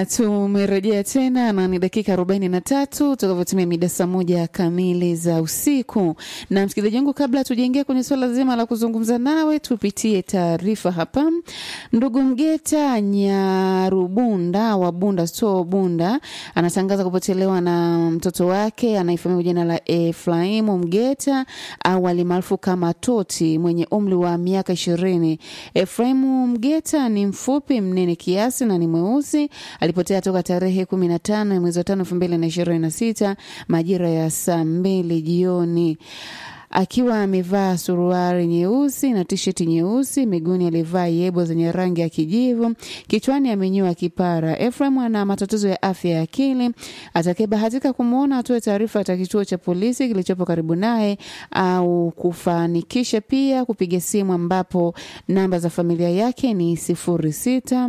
Haya, tumerejea tena na ni dakika arobaini na tatu tukavyotumia mida saa moja kamili za usiku. Na msikilizaji wangu, kabla tujaingia kwenye swala zima la kuzungumza nawe, tupitie taarifa hapa. Ndugu Mgeta Nyarubunda wa Bunda Store Bunda anatangaza kupotelewa na mtoto wake anayefahamika kwa jina la Efraimu Mgeta awali maarufu kama Toti mwenye umri wa miaka ishirini. Efraimu Mgeta ni mfupi mnene kiasi na ni mweusi. Alipotea toka tarehe kumi na tano ya mwezi wa tano elfu mbili na ishirini na sita majira ya saa mbili jioni akiwa amevaa suruali nyeusi na tisheti nyeusi. Miguuni alivaa yebo zenye rangi ya kijivu, kichwani amenyoa kipara. Efraim ana matatizo ya afya ya akili. Atakayebahatika kumwona atoe taarifa hata kituo cha polisi kilichopo karibu naye au kufanikisha pia kupiga simu, ambapo namba za familia yake ni sifuri sita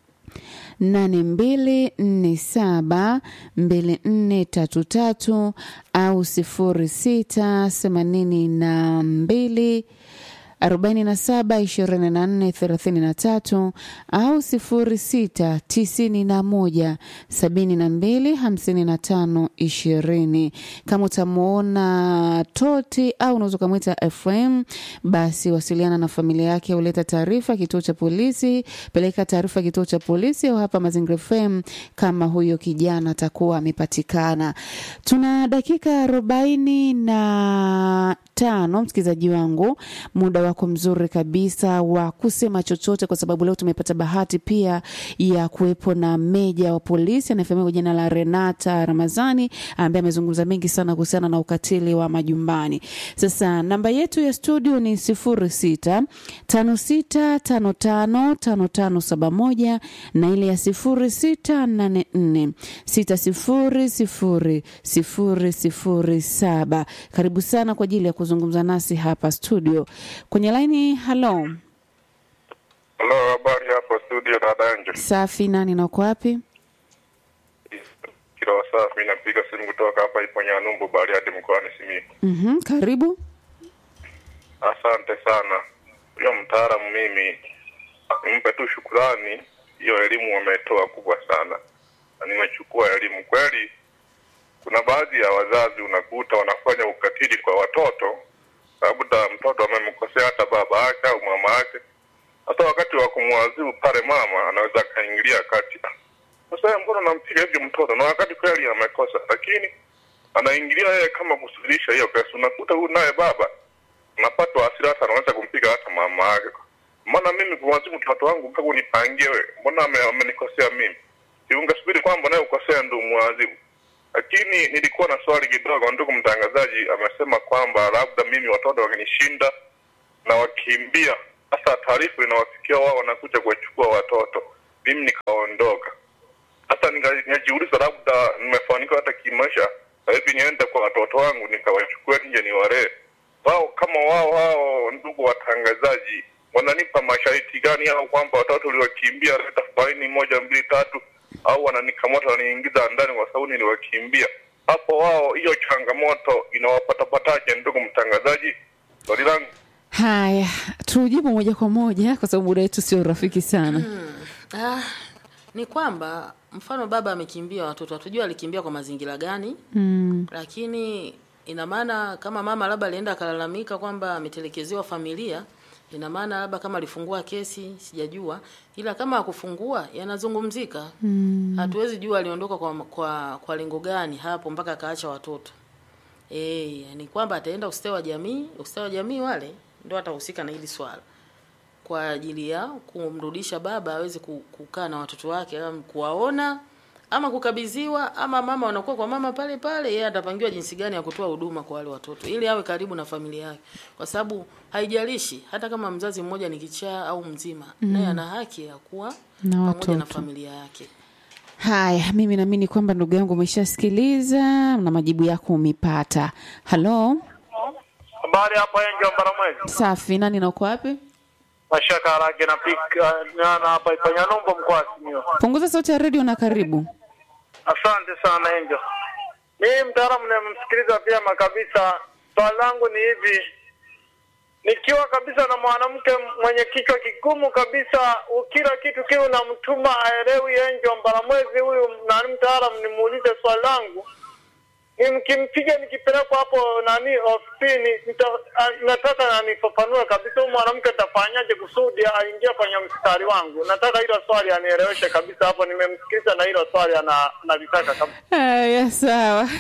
nane mbili nne saba mbili nne tatu tatu au sifuri sita themanini na mbili arobaini na saba ishirini na nne thelathini na tatu au sifuri sita tisini na moja sabini na mbili hamsini na tano ishirini. Kama utamwona Toti au unaweza ukamwita FM, basi wasiliana na familia yake, uleta taarifa kituo cha polisi, peleka taarifa kituo cha polisi au hapa Mazingira FM kama huyo kijana atakuwa amepatikana. Tuna dakika arobaini na tano msikilizaji wangu, muda wako mzuri kabisa wa kusema chochote, kwa sababu leo tumepata bahati pia ya kuwepo na meja wa polisi anayefahamika kwa jina la Renata Ramazani ambaye amezungumza mengi sana kuhusiana na ukatili wa majumbani. Sasa namba yetu ya studio ni sifuri sita tano sita tano tano tano tano saba moja na ile ya sifuri sita nane nne sita sifuri sifuri sifuri sifuri saba. Karibu sana kwa ajili ya kuzungumza nasi hapa studio kwenye laini. Halo, Halo, habari hapo studio dada Angel. safi. Nani na uko wapi? Kilo safi, napiga simu kutoka hapa ipo Nyanumbu Bariadi mkoani Simiyu. Mhm, karibu. Asante sana. Huyo mtaalamu mimi nimpe tu shukurani, hiyo elimu wametoa kubwa sana, na nimechukua elimu kweli. Kuna baadhi ya wazazi unakuta wanafanya ukatili kwa watoto, labda mtoto amemkosea hata baba yake au mama yake, hata wakati wa kumwadhibu pale mama anaweza akaingilia kati. Sasa mbona nampiga hivyo mtoto na wakati kweli amekosa, lakini anaingilia yeye kama kusuluhisha hiyo kesi. Unakuta huyu naye baba napata hasira hata anaweza kumpiga hata mama yake. Mbona mimi kumwazibu mtoto wangu mpaka unipangie wewe? Mbona ame- amenikosea mimi? Si ungesubiri kwamba naye ukosea ndio umwadhibu. Lakini nilikuwa na swali kidogo. Ndugu mtangazaji amesema kwamba labda mimi watoto wakinishinda na wakimbia, sasa taarifa inawafikia wao, wanakuja kuwachukua watoto, mimi nikaondoka. Hata nika- nikajiuliza labda nimefanikiwa hata kimaisha, na hivi niende kwa watoto wangu nikawachukue nje niwalee wao kama wao hao ndugu watangazaji wananipa masharti gani au kwamba watoto uliokimbia leta faini moja mbili tatu au wananikamata waniingiza ndani kwa sababu niliwakimbia hapo wao hiyo changamoto inawapatapataje ndugu mtangazaji swali langu Haya, tujibu moja kwa moja kwa sababu muda wetu sio rafiki sana. Ah, ni kwamba mfano baba amekimbia watoto, hatujua alikimbia kwa mazingira gani Mm, lakini ina maana kama mama labda alienda akalalamika kwamba ametelekezewa familia, ina maana labda kama alifungua kesi sijajua, ila kama akufungua yanazungumzika. Mm. Hatuwezi jua aliondoka kwa, kwa, kwa lengo gani hapo mpaka akaacha watoto. Eh, ni kwamba ataenda ustawi wa jamii, ustawi wa jamii wale ndio atahusika na hili swala kwa ajili ya kumrudisha baba aweze ku- kukaa na watoto wake, ama kuwaona ama kukabidhiwa, ama mama wanakuwa kwa mama pale pale, yeye atapangiwa jinsi gani ya kutoa huduma kwa wale watoto ili awe karibu na familia yake, kwa sababu haijalishi hata kama mzazi mmoja ni kichaa au mzima, naye ana haki ya kuwa Na pamoja na watoto. familia yake. haya, mimi naamini kwamba ndugu yangu umeshasikiliza na majibu yako umepata. Halo, Habari hapa Enjo Mbaramwezi. safi. Nani na uko wapi? Mashaka Harage na pika nyana hapa ifanya nombo mkoa wa Simiyu. Punguza sauti ya redio na karibu. Asante sana Enjo. Mimi mtaalamu namsikiliza vyema kabisa. Swali langu ni hivi, nikiwa kabisa na mwanamke mwenye kichwa kigumu kabisa, u- kila kitu kiwe unamtuma aelewi. Enjo Mbalamwezi huyu nani mtaalam, nimuulize swali langu nikimpiga nikipelekwa hapo nani ofisini, nita- a- nataka anifafanue kabisa huyu mwanamke atafanyaje kusudi aingie kwenye mstari wangu. Nataka hilo swali anieleweshe kabisa hapo. Nimemsikiliza na hilo swali ana- analitaka kabisa. Haya, sawa.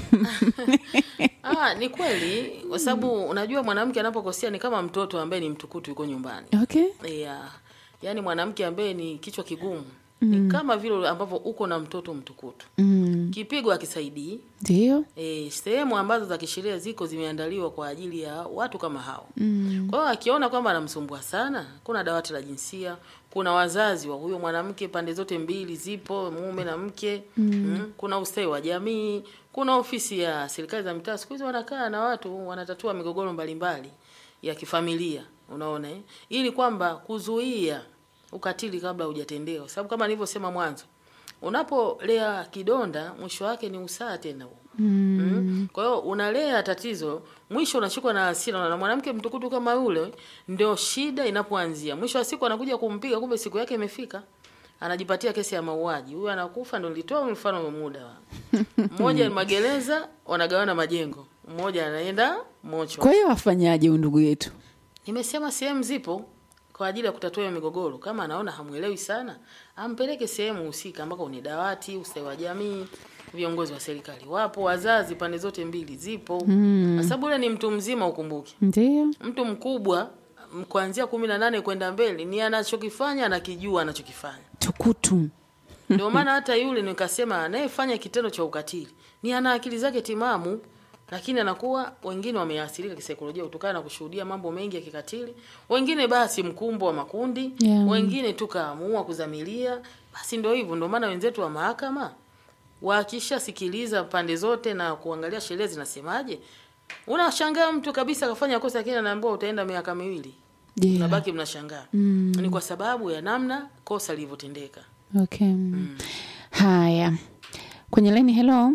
Ah, ni kweli kwa sababu unajua mwanamke anapokosea ni kama mtoto ambaye ni mtukutu yuko nyumbani. Okay. Yeah. Yaani mwanamke ambaye ni kichwa kigumu ni kama vile ambavyo uko na mtoto mtukutu. Mm. Kipigo akisaidii Ndio. E, sehemu ambazo za kisheria ziko zimeandaliwa kwa ajili ya watu kama hao. Mm. Kwa hiyo akiona kwamba anamsumbua sana, kuna dawati la jinsia, kuna wazazi wa huyo mwanamke, pande zote mbili zipo, mume na mke mm. Kuna ustawi wa jamii, kuna ofisi ya serikali za mitaa. Siku hizi wanakaa na watu wanatatua migogoro mbalimbali ya kifamilia, unaona eh? ili kwamba kuzuia ukatili kabla hujatendewa, sababu kama nilivyosema mwanzo, unapolea kidonda mwisho wake ni usaa tena huo. Mm. Kwa hiyo unalea tatizo, mwisho unashikwa na hasira na mwanamke mtukutu kama yule, ndio shida inapoanzia. Mwisho wa siku anakuja kumpiga, kumbe siku yake imefika, anajipatia kesi ya mauaji. Huyu anakufa, ndio nilitoa mfano wa muda wa mmoja ni magereza, wanagawana majengo, mmoja anaenda mocho. Kwa hiyo afanyaje huyu ndugu yetu? Nimesema sehemu zipo kwa ajili ya kutatua hiyo migogoro. Kama anaona hamwelewi sana, ampeleke sehemu husika ambako ni dawati, ustawi wa jamii, viongozi wa serikali wapo, wazazi pande zote mbili zipo, kwa sababu yule ni mtu mzima. Ukumbuke Ndio. mtu mkubwa m- kuanzia kumi na nane kwenda mbele ni anachokifanya, anakijua anachokifanya. Tukutu. Ndio maana hata yule nikasema anayefanya kitendo cha ukatili ni ana akili zake timamu, lakini anakuwa wengine wameathirika kisaikolojia kutokana na kushuhudia mambo mengi ya kikatili, wengine basi mkumbo wa makundi Yeah. wengine tu kaamua kuzamilia. Basi ndio hivyo, ndio maana wenzetu wa mahakama wakishasikiliza pande zote na kuangalia sheria zinasemaje, unashangaa mtu kabisa akafanya kosa kile, anaambiwa utaenda miaka miwili, Yeah. nabaki mnashangaa Mm. ni kwa sababu ya namna kosa lilivyotendeka. Okay. Haya. Kwenye laini hello.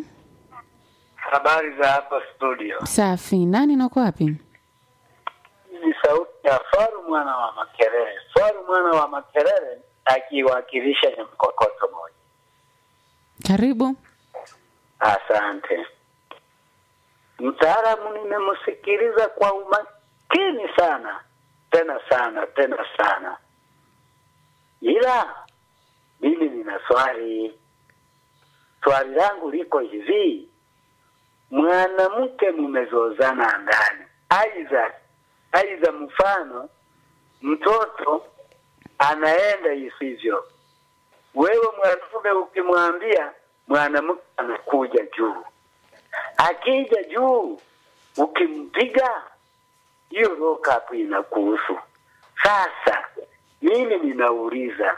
Habari za hapa studio. Safi. Nani nako wapi? Ni sauti ya Faru mwana wa Makerere. Faru mwana wa Makerere akiwakilisha Nyamkokoto moja. Karibu. Asante. Mtaalamu nimemsikiliza kwa umakini sana, tena sana, tena sana, ila mimi nina swali. Swali langu liko hivi: mwanamke mmezozana ndani, aidha aidha, mfano mtoto anaenda isivyo, wewe mwanaume ukimwambia, mwanamke anakuja juu. Akija juu, ukimpiga, hiyo lock up inakuhusu. Sasa mimi ninauliza,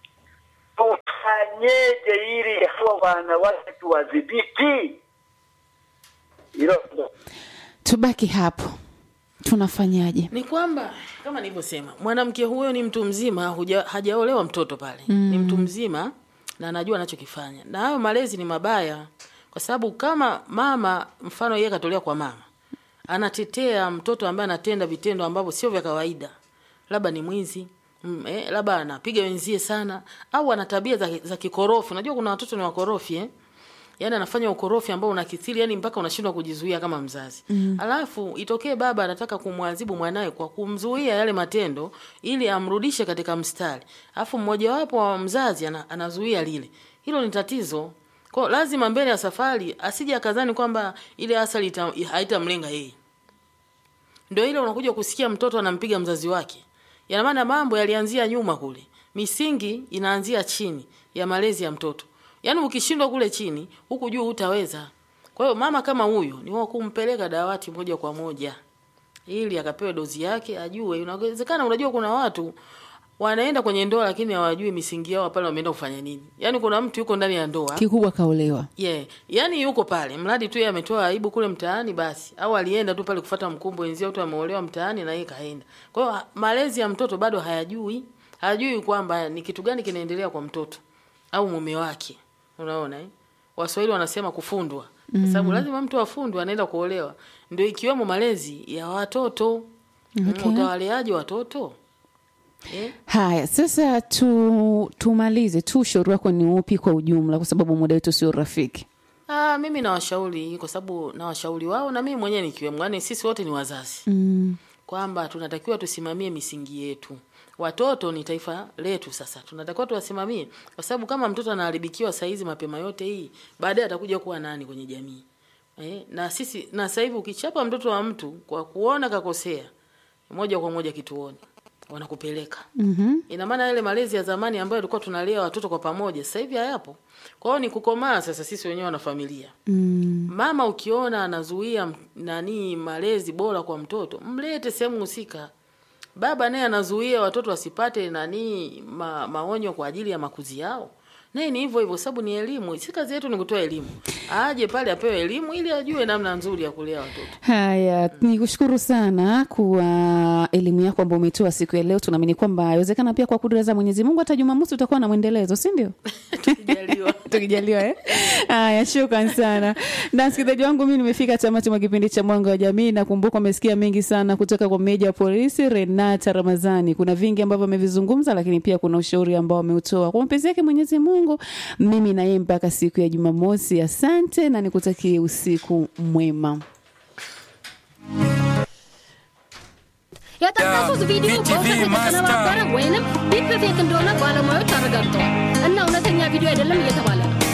tufanyeje ili hawa wanawake tuwadhibiti? Hilo ndo Tubaki hapo. Tunafanyaje? ni kwamba kama nilivyosema, mwanamke huyo ni mtu mzima, huja, hajaolewa mtoto pale mm. ni mtu mzima na anajua anachokifanya, na hayo malezi ni mabaya, kwa sababu kama mama, mfano yeye katolea kwa mama, anatetea mtoto ambaye anatenda vitendo ambavyo sio vya kawaida, labda ni mwizi mm, eh, labda anapiga wenzie sana, au ana tabia za, za kikorofi. Unajua kuna watoto ni wakorofi eh? yani anafanya ukorofi ambao unakithiri yani mpaka unashindwa kujizuia kama mzazi mm. alafu itokee baba anataka kumwadhibu mwanaye kwa kumzuia yale matendo ili amrudishe katika mstari alafu mmojawapo wa mzazi ana, anazuia lile hilo ni tatizo kwa lazima mbele ya safari asije akadhani kwamba ile asali ita- haitamlenga yeye ndio ile unakuja kusikia mtoto anampiga mzazi wake. Yana maana mambo yalianzia nyuma kule. Misingi inaanzia chini ya malezi ya mtoto. Yaani ukishindwa kule chini, huku juu hutaweza. Kwa hiyo mama kama huyo ni wa kumpeleka dawati moja kwa moja ili akapewe dozi yake ajue. Inawezekana unajua kuna watu wanaenda kwenye ndoa lakini hawajui misingi yao pale wameenda kufanya nini. Yaani kuna mtu yuko ndani ya ndoa Kikubwa kaolewa. yeah. Yaani yuko pale mradi tu yeye ametoa aibu kule mtaani basi, au alienda tu pale kufuata mkumbo wenzio tu ameolewa mtaani na yeye kaenda. Kwa hiyo malezi ya mtoto bado hayajui, hajui kwamba ni kitu gani kinaendelea kwa mtoto au mume wake. Unaona eh? Waswahili wanasema kufundwa, kwa sababu lazima mtu afundwe anaenda kuolewa, ndio ikiwemo malezi ya watoto. Okay. utawaleaje watoto eh? Haya, sasa tu, tumalize tu, ushauri wako ni upi kwa ujumla, kwa sababu muda wetu sio rafiki. Ah, mimi nawashauri kwa sababu nawashauri wao na mimi mwenyewe nikiwemo, yaani sisi wote ni wazazi Mm. kwamba tunatakiwa tusimamie misingi yetu. Watoto ni taifa letu, sasa tunatakiwa tuwasimamie, kwa sababu kama mtoto anaharibikiwa saizi mapema yote hii, baadaye atakuja kuwa nani kwenye jamii eh? Na sisi na sasa hivi ukichapa mtoto wa mtu kwa kuona kakosea, moja kwa moja kituoni wanakupeleka Mhm. ina maana yale malezi ya zamani ambayo tulikuwa tunalea watoto kwa pamoja sasa hivi hayapo. Kwa hiyo ni kukomaa sasa sisi wenyewe wana familia. Mm. Mama ukiona anazuia m- nani malezi bora kwa mtoto, mlete sehemu husika. Baba naye anazuia watoto wasipate nani ma, maonyo kwa ajili ya makuzi yao. Naye ni hivyo hivyo, sababu ni elimu. Si kazi yetu ni kutoa elimu, aje pale apewe elimu ili ajue namna nzuri ya kulea watoto. Haya, ni kushukuru sana kwa elimu yako ambayo umetoa siku ya leo. Tunaamini kwamba inawezekana pia kwa kudra za Mwenyezi Mungu hata Jumamosi utakuwa na mwendelezo, si ndio? Tukijaliwa. tukijaliwa eh? Haya, shukran sana na msikilizaji wangu, mimi nimefika tamati mwa kipindi cha Mwanga wa Jamii. Nakumbuka umesikia mengi sana kutoka kwa meja wa polisi Renata Ramazani. Kuna vingi ambavyo amevizungumza, lakini pia kuna ushauri ambao ameutoa kwa mapenzi yake Mwenyezi Mungu. Mimi na yeye mpaka siku ya Jumamosi. Asante na nikutakie usiku mwema. የጠቀሱት ቪዲዮ VTV በውሸት የተቀነባበረ ማስተር። ወይንም ዲፕፌክ እንደሆነ ባለሙያዎች አረጋግጠዋል እና እውነተኛ ቪዲዮ አይደለም እየተባለ ነው።